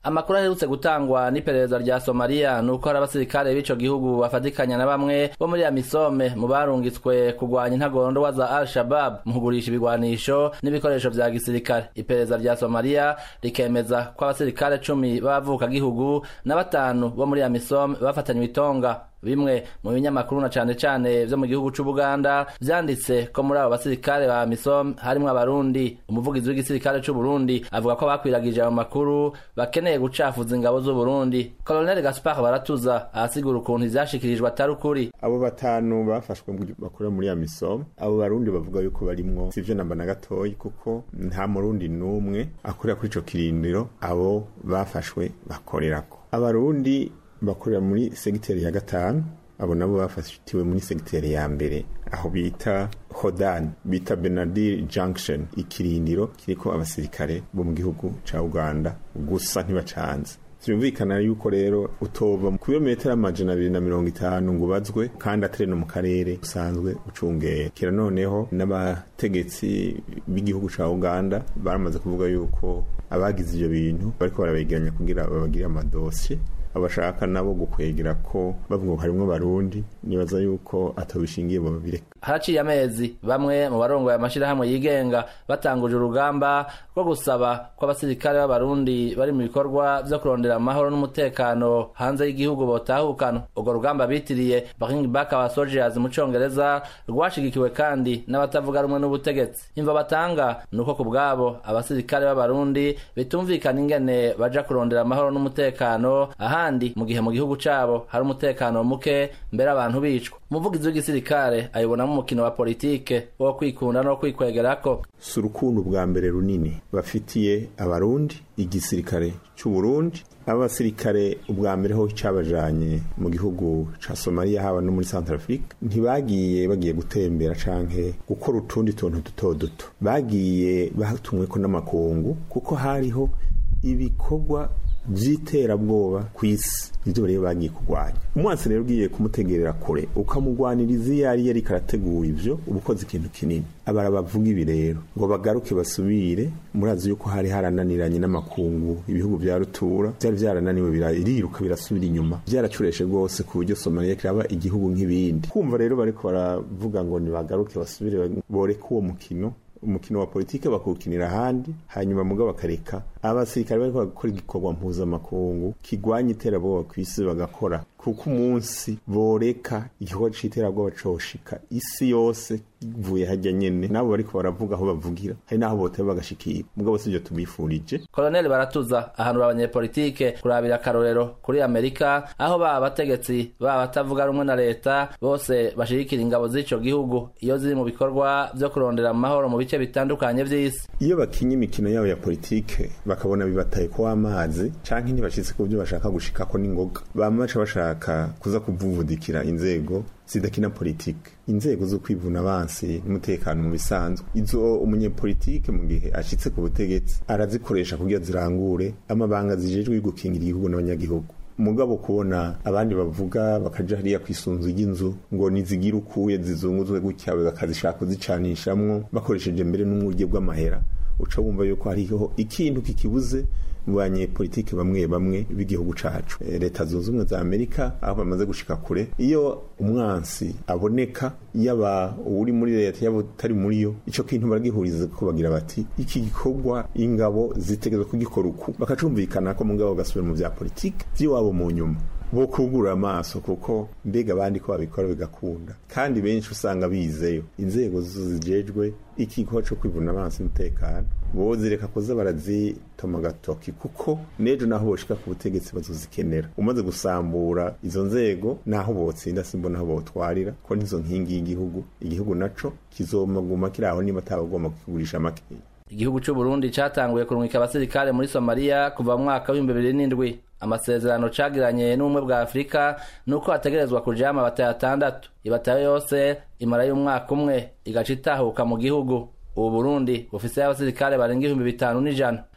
amakuru aherutse gutangwa n'iperereza rya somaliya ni uko hari abasirikare b'ico gihugu bafatikanya na bamwe bo muri amisome mu barungitswe kurwanya intagondwa za al shabab mu kugurisha ibigwanisho n'ibikoresho vya gisirikare iperereza rya somaliya rikemeza ko abasirikare cumi b'abavukagihugu na batanu bo muri amisome bafatanywe itonga bimwe mu binyamakuru na cane cane vyo mu gihugu c'ubuganda vyanditse ko muri abo basirikare ba misom harimwo abarundi umuvugizi w'igisirikare c'uburundi avuga ko bakwiragije ayo makuru bakeneye gucafuza ingabo z'uburundi colonel gaspar baratuza ahasigura ukuntu ivyashikirijwe atari ukuri abo batanu bafashwe bakora muri ya misom abo barundi bavuga yuko barimwo sivyo namba na gatoyi kuko nta murundi n'umwe akorera kuri ico kirindiro abo bafashwe bakorerako abarundi bakorera muri segiteri ya gatanu abo nabo bafatiwe muri segiteri ya mbere aho bita hodan bita benadir junction ikirindiro kiriko abasirikare bo mu gihugu ca uganda gusa ntibacanze vyumvikana yuko rero utova ku birometero amajana abiri na mirongo itanu ngo ubazwe kandi atari no mu karere usanzwe ucungera kera noneho n'abategetsi b'igihugu ca uganda baramaze kuvuga yuko abagize ivyo bintu bariko barabegeranya kugira babagire amadosiye abashaka nabo gukwegera ko bavuga ngo harimwo barundi nibaza yuko atabishingiye bo babireka haraciye amezi bamwe mu barongoye amashirahamwe yigenga batanguje urugamba rwo gusaba ko abasirikare b'abarundi bari mu bikorwa vyo kurondera amahoro n'umutekano hanze y'igihugu botahukana urwo rugamba bitiriye bring back our soldiers mu congereza rwashigikiwe kandi n'abatavuga rumwe n'ubutegetsi imva batanga ni uko ku bwabo abasirikare b'abarundi bitumvikana ingene baja kurondera amahoro n'umutekano ahandi mu gihe mu gihugu cabo hari umutekano muke mbere abantu bicwa umuvugizi w'igisirikare ayibonamo umukino wa politike wo kwikunda no kwikwegerako si urukundo bwa mbere runini bafitiye abarundi igisirikare c'uburundi abasirikare ubwa mbere ho cabajanye mu gihugu ca somaliya haba no muri central africa ntibagiye bagiye gutembera canke gukora utundi tuntu duto duto bagiye batumweko n'amakungu kuko hariho ibikorwa vy'iterabwoba kw'isi nivyo rero bagiye kurwanya umwansi rero ugiye kumutegerera kure ukamugwaniriza iyo yari yariko arategura ivyo uba ukoze ikintu kinini abara bavuga ibi rero ngo bagaruke basubire murazi yuko hari harananiranye n'amakungu ibihugu vya rutura vyari vyarananiwe biriruka birasubira inyuma vyaracureshe rwose ku buryo somaliya kiraba igihugu nk'ibindi kumva rero bariko baravuga ngo nibagaruke basubire boreka uwo mukino umukino wa politike bakuwukinira ahandi hanyuma muga bakareka abasirikare bariko bagakora igikorwa mpuzamakungu kigwanya iterabwoba kw'isi bagakora kuko umunsi boreka igikorwa c'iterabwoba coshika isi yose ivuye hajya nyene nabo bariko baravuga aho bavugira hari n'aho boteba bagashikira mugabo sivyo tubifurije koloneli baratuza ahanura abanyepolitike kurabira akarorero kuri amerika aho baba abategetsi baba batavuga rumwe na leta bose bashigikira ingabo z'ico gihugu iyo ziri mu bikorwa vyo kurondera amahoro mu bice bitandukanye vy'isi iyo bakinye imikino yabo ya politike bakabona bibataye ko amazi canke ntibashitse ku byo bashaka gushikako n'ingoga bama baca bashaka kuza kuvuvudikira inzego zidakina politike inzego zo kwivuna abansi n'umutekano mu bisanzwe izo umunyepolitike mu gihe ashitse ku butegetsi arazikoresha kugira zirangure amabanga zijejwe gukingira igihugu n'abanyagihugu mugabo kubona abandi bavuga bakaja hariya kwisunzu ry'inzu ngo nizigira ukuye zizunguzwe gutya bakazishaka kuzicanishamwo bakoresheje mbere n'umwurye bw'amahera uca wumva yuko hariho ikintu kikibuze mu banyepolitike bamwe bamwe b'igihugu cacu leta zunze ubumwe za amerika aho bamaze gushika kure iyo umwansi aboneka yaba uri muri leta yaba utari muri yo ico kintu baragihuriza ko bagira bati iki gikorwa ingabo zitegerezwa kugikora uku bakacumvikana ko mugabo gasubira mu vya politike vy'iwabo mu nyuma bo kugura amaso kuko mbega abandi ko babikora bigakunda kandi benshi usanga bizeyo inzego zijejwe ikigo co kwivuna amaso umutekano bozireka kuza barazitoma agatoki kuko n'ejo naho boshika ku butegetsi bazozikenera umaze gusambura izo nzego naho botsinda simbona aho botwarira ko nizo nkingi y'igihugu igihugu naco kizomaguma kiri aho niba atabagomba kukigurisha makeya igihugu c'uburundi catanguye kurungika abasirikare muri somaliya kuva mu mwaka w'ibihumbi bibiri n'indwi amasezerano cagiranye n'ubumwe bwa afurika nuko hategerezwa kujama abatayo atandatu ibatayo yose imara y'umwaka umwe igaca itahuka mu gihugu ubu burundi bufise abasirikare barenga ibihumbi bitanu n'ijana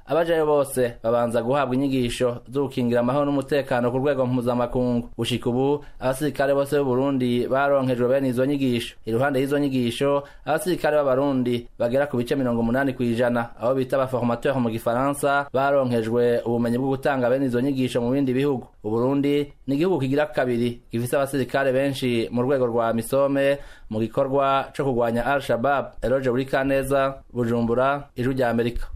abajayo bose babanza guhabwa inyigisho zo gukingira amahoro n'umutekano ku rwego mpuzamakungu gushika ubu abasirikare bose b'uburundi baronkejwe bene izo nyigisho iruhande y'izo nyigisho abasirikare b'abarundi bagera ku bice mirongo umunani kw'ijana abo bita abaformateur mu gifaransa baronkejwe ubumenyi bwo gutanga bene izo nyigisho mu bindi bihugu uburundi ni igihugu kigira kabiri gifise abasirikare benshi mu rwego rwa misome mu gikorwa co kurwanya al shabab eroje buri kaneza bujumbura ijwi rya amerika